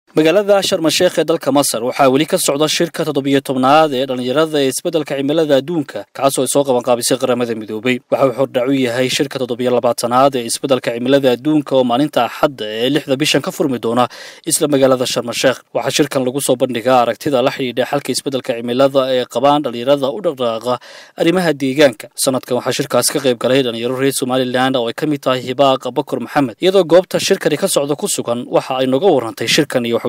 magaalada sharmasheekh ee dalka masar waxaa weli ka socda shirka toddobiyo tobnaad ee dhallinyarada ee isbeddelka cimilada adduunka kaasoo ay soo qabanqaabisay qaramada midoobay waxa uu hordhac u yahay shirka toddobiyo labaatanaad ee isbeddelka cimilada adduunka oo maalinta axadda ee lixda bishan ka furmi doona isla magaalada sharmasheekh waxaa shirkan lagu soo bandhigaa aragtida la xidhiidha xalka isbeddelka cimilada ee qabaan dhallinyarada u dhaqdhaqaaqa arrimaha deegaanka sanadkan waxaa shirkaas ka qayb galay dhallinyaro reer somalilan oo ay ka mid tahay hibaaq bakor maxamed iyadoo goobta shirkani ka socda ku sugan waxa ay noga warrantay shirkan iyo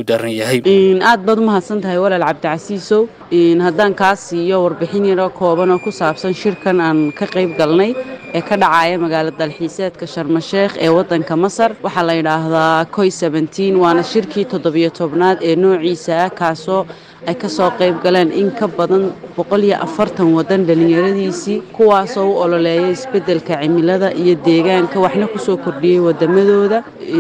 aad baad u mahadsan tahay walaal cabdicasiisow haddaan kaa siiyo warbixin yaro kooban oo ku saabsan shirkan aan ka qayb galnay ee ka dhacaya magaalo dalxiiseedka sharmasheekh ee waddanka masar waxaa la yidhaahdaa koy waana shirkii toddobiyo tobnaad ee noociisa ah kaasoo ay ka soo qayb galeen in ka badan boqol iyo afartan waddan dhallinyaradiisii kuwaasoo u ololeeya isbeddelka cimilada iyo deegaanka waxna kusoo kordhiyey waddamadooda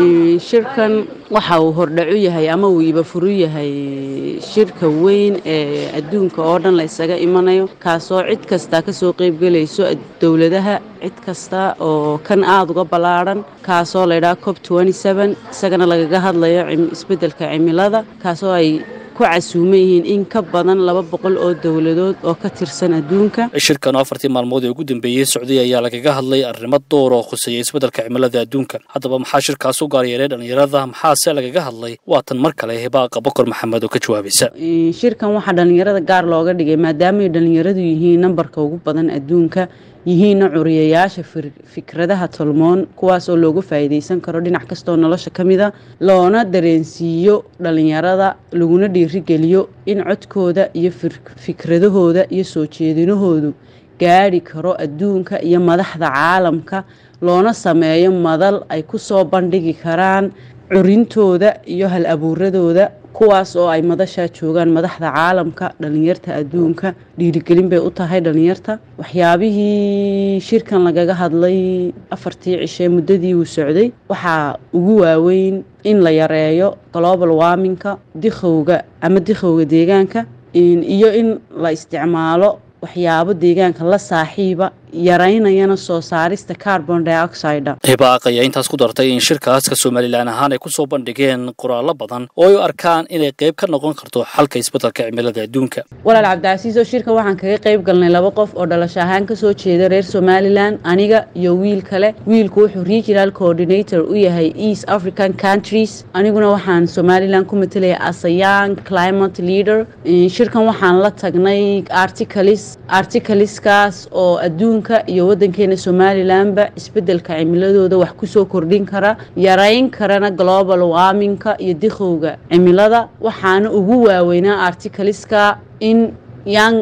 shirkan waxa uu hordhacu yahay ama uu ibafuru yahay shirka weyn ee adduunka oo dhan la ysaga imanayo kaasoo cid kasta ka soo qaybgelayso dowladaha cid kasta oo kan aada uga ballaadhan kaasoo laydhaha cob isagana lagaga hadlayo isbeddelka cimilada kaasoo ay ku casuuman yihiin in ka badan laba boqol oo dowladood oo ka tirsan adduunka shirkan oo afartii maalmood ee ugu dambeeyey socday ayaa lagaga hadlay arrimo door oo khuseeya isbeddelka cimilada adduunka haddaba maxaa shirkaas u gaaryeelay dhallinyarada maxaase lagaga hadlay waa tan mar kale hibaaqa bokor maxamed oo ka jawaabaysa shirkan waxaa dhallinyarada gaar looga dhigay maadaamaay dhallinyaradu yihiin nambarka ugu badan adduunka yihiinna curiyayaasha fikradaha tolmoon kuwaas oo loogu faa'iidaysan karo dhinac kastoo nolosha ka mida loona dareensiiyo dhallinyarada laguna dhiirigeliyo in codkooda iyo fikradahooda iyo soo jeedinahoodu gaadhi karo adduunka iyo madaxda caalamka loona sameeyo madal ay ku soo bandhigi karaan curintooda iyo hal abuuradooda kuwaas oo ay madashaa joogaan madaxda caalamka dhallinyarta adduunka dhiirigelin bay u tahay dhallinyarta waxyaabihii shirkan lagaga hadlay afartii cishee muddadii uu socday waxaa ugu waaweyn in la yareeyo global warminka dikhowga ama dikhowga deegaanka iyo in la isticmaalo waxyaabo deegaanka la saaxiiba yaraynayana soo saarista carbon dioxida hibaaq ayaa intaas ku dartay in shirkaaska somalilan ahaan ay ku soo bandhigeen qoraallo badan oo ay u arkaan inay qayb ka noqon karto xalka isbeddelka cimilada adduunka walaal cabdicasiiso shirkan waxaan kaga qayb galnay laba qof oo dhalasho ahaan kasoo jeeda reer somalilan aniga iyo wiil kale wiilku wuxuu regional coordinator u yahay east african countries aniguna waxaan somalilan ku matelaya as a young climate leader shirkan waxaan la tagnay articles articleskaas oo adduunka iyo waddankeena somalilanba isbeddelka cimiladooda wax kusoo kordhin kara yarayn karana global warminka iyo dikhowga cimilada waxaana ugu waaweynaa articleska in young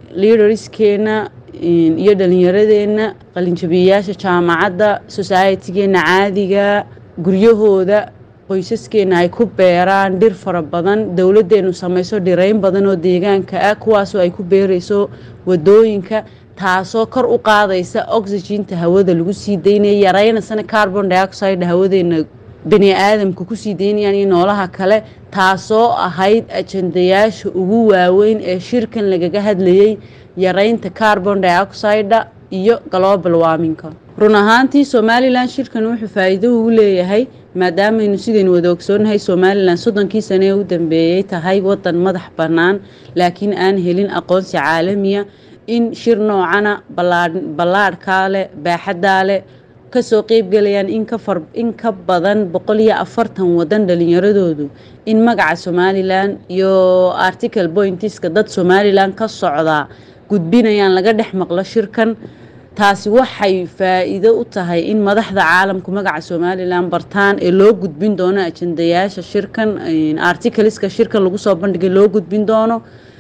leaderskeena iyo dhallinyaradeenna qalinjabiyayaasha jaamacadda societigeenna caadiga guryahooda qoysaskeena ay ku beeraan dhir fara badan dowladdeenu samayso dhirayn badan oo deegaanka ah kuwaasoo ay ku beerayso wadooyinka taasoo kor u qaadaysa oxyginta hawada lagu sii daynaya yaraynasana carbon dioxide hawadeena bani aadamka kusii daynayaan iyo noolaha kale taasoo ahayd ajandayaasha ugu waaweyn ee shirkan lagaga hadlayay yaraynta carbon dioxida iyo global warminka run ahaantii somalilan shirkan wuxuu faa'iido ugu leeyahay maadaamaynu sidaynu wada ogsoonahay somalilan soddonkii sane ee u dambeeyey tahay waddan madax bannaan laakiin aan helin aqoonsi caalamiya in shir noocana ballaadhkaa leh baaxaddaa leh kasoo qeybgalayaan in ka badan boqol iyo afartan waddan dhallinyaradoodu in magaca somalilan iyo article pointiska dad somalilan ka socdaa gudbinayaan laga dhex maqlo shirkan taasi waxay faa'iido u tahay in madaxda caalamku magaca somalilan bartaan ee loo gudbin doono ajandayaasha shirkan articleska shirkan lagu soo bandhigay loo gudbin doono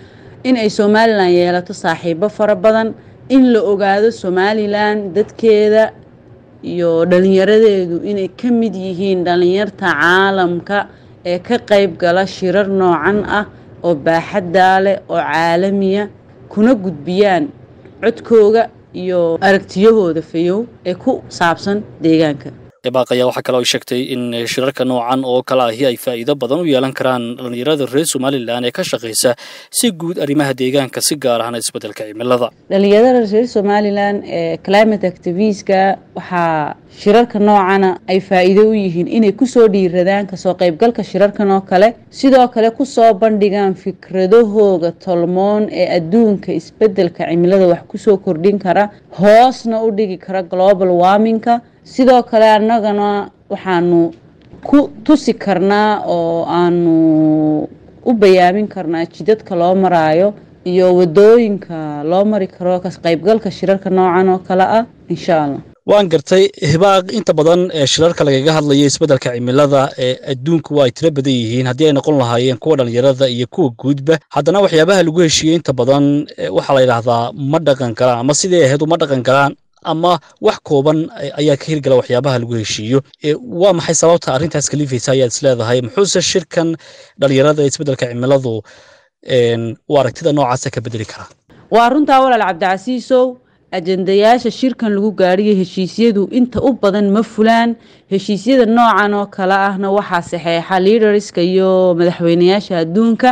in ay somalilan yeelato saaxiibo fara badan in la ogaado somalilan dadkeeda iyo dhallinyaradeedu inay ka mid yihiin dhallinyarta caalamka ee ka qayb gala shirar noocan ah oo baaxaddaa leh oo caalamiya kuna gudbiyaan codkooga iyo aragtiyahooda fayow ee ku saabsan deegaanka ebaaq ayaa waxaa kale ay sheegtay in shirarka noocan oo kale ahi ay faa'iido badan u yeelan karaan dhallinyarada reer somalilan ee ka shaqaysa si guud arrimaha deegaanka si gaar ahna isbeddelka cimilada dhalinyarada reer somalilan ee climate activistka waxaa shirarka noocana ay faa'iido u yihiin inay kusoo dhiiradaan kasoo qaybgalka shirarkan oo kale sidoo kale kusoo bandhigaan fikradahooga tolmoon ee adduunka isbeddelka cimilada wax kusoo kordhin kara hoosna u dhigi kara global warmingka sidoo kale annagana waxaanu ku tusi karnaa oo aanu u bayaamin karnaa jidadka loo maraayo iyo wadooyinka loo mari karo ka qaybgalka shirarka noocan oo kale ah insha allah waan gartay hibaaq inta badan ee shirarka lagaga hadlayo isbeddelka cimilada ee adduunku waa ay tiro badan yihiin haddii ay noqon lahaayeen kuwa dhallinyarada iyo kuwa guudba haddana waxyaabaha lagu heshiiyey inta badan waxaa la yidhaahdaa ma dhaqan karaan ama sidai ahayd uma dhaqan karaan ama wax kooban ayaa ka hirgala waxyaabaha lagu heshiiyo waa maxay sababta arrintaas kalifaysa ayaad is leedahay muxuuse shirkan dhallinyarada ee isbeddelka cimiladu u aragtida noocaasa ka bedeli karaa waa runtaa walaal cabdicasiisow ajendayaasha shirkan lagu gaadhiyo heshiisyadu inta u badan ma fulaan heshiisyada noocan oo kale ahna waxaa saxeexa liidarska iyo madaxweynayaasha adduunka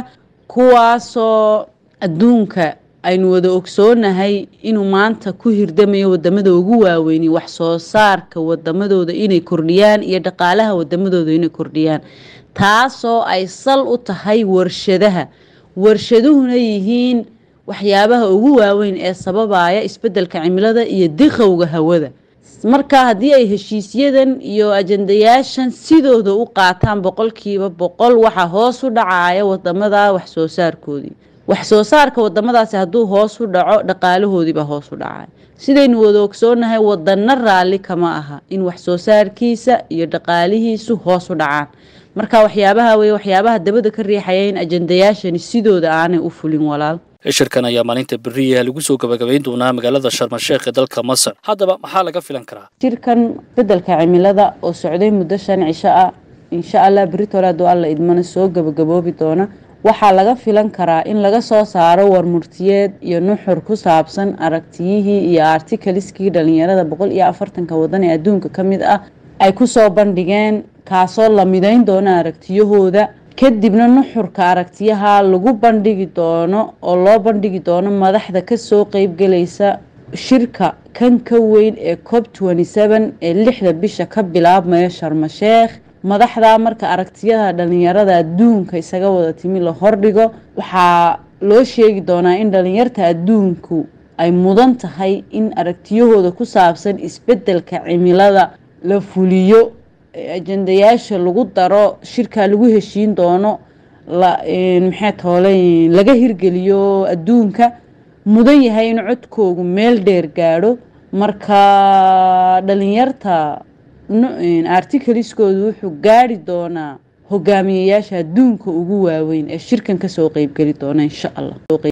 kuwaasoo adduunka aynu wada ogsoonahay inuu maanta ku hirdamayo wadamada ugu waaweyni wax soo saarka wadamadooda inay kordhiyaan iyo dhaqaalaha wadamadooda inay kordhiyaan taasoo ay sal u tahay warshadaha warshaduhuna yihiin waxyaabaha ugu waaweyn ee sababaya isbeddelka cimilada iyo diqowga hawada marka haddii ay heshiisyadan iyo ajendayaashan sidooda u qaataan boqolkiiba boqol waxaa hoos u dhacaya wadamada wax soo saarkoodii wax soo saarka wadamadaasi hadduu hoos u dhaco dhaqaalahoodiibaa hoos u dhacaya sidaynu wada ogsoonahay wadana raalli kama aha in wax soo saarkiisa iyo dhaqaalihiisu hoos u dhacaan marka waxyaabaha wey waxyaabaha dabada ka riixaya in ajendayaashani sidooda aanay u fulin walaal shirkan ayaa maalinta beriyaha lagu soo gabagabayn doonaa magaalada sharmasheekh ee dalka masar haddaba maxaa laga filan karaa shirkan beddelka cimilada oo socday muddo shan cisho ah insha allah beritoole hadduu alla idmana soo gabagaboobi doona waxaa laga filan karaa in laga soo saaro warmurtiyeed iyo nuxur ku saabsan aragtiyihii iyo artikaliskii dhalinyarada boqol iyo afartanka wadan ee adduunka ka mid ah ay kusoo bandhigeen kaasoo la midayn doona aragtiyahooda kadibna nuxurka aragtiyaha lagu bandhigi doono oo loo bandhigi doono madaxda kasoo qeybgelaysa shirka kan ka weyn ee cob ee lixda bisha ka bilaabmaya sharmasheekh madaxda marka aragtiyada dhalinyarada adduunka isaga wada timi la hordhigo waxaa loo sheegi doonaa in dhalinyarta adduunku ay mudan tahay in aragtiyahooda ku saabsan isbeddelka cimilada la fuliyo ajendayaasha lagu daro shirkaa lagu heshiin doono maxay toole laga hirgeliyo adduunka mudan yahay in codkoogu meel dheer gaadho marka dhalinyarta artikaliskoodu wuxuu gaari doonaa hogaamiyayaasha adduunka ugu waaweyn ee shirkan kasoo qeybgeli doona insha allah